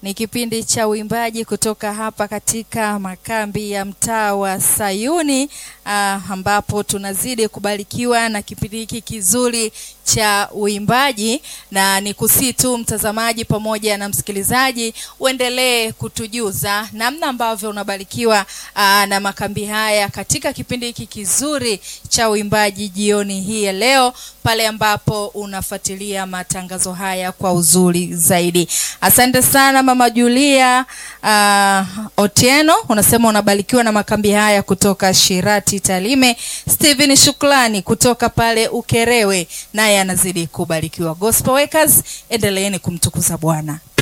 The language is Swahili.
Ni kipindi cha uimbaji kutoka hapa katika makambi ya mtaa wa Sayuni ah, ambapo tunazidi kubarikiwa na kipindi hiki kizuri cha uimbaji, na ni kusii tu mtazamaji pamoja na msikilizaji uendelee kutujuza namna ambavyo unabarikiwa ah, na makambi haya katika kipindi hiki kizuri cha uimbaji jioni hii ya leo, pale ambapo unafuatilia matangazo haya kwa uzuri zaidi. Asante sana Mama Julia uh, Otieno, unasema unabarikiwa na makambi haya kutoka Shirati Talime. Steven Shukrani kutoka pale Ukerewe, naye anazidi kubarikiwa. Gospel Workers, endeleeni kumtukuza Bwana.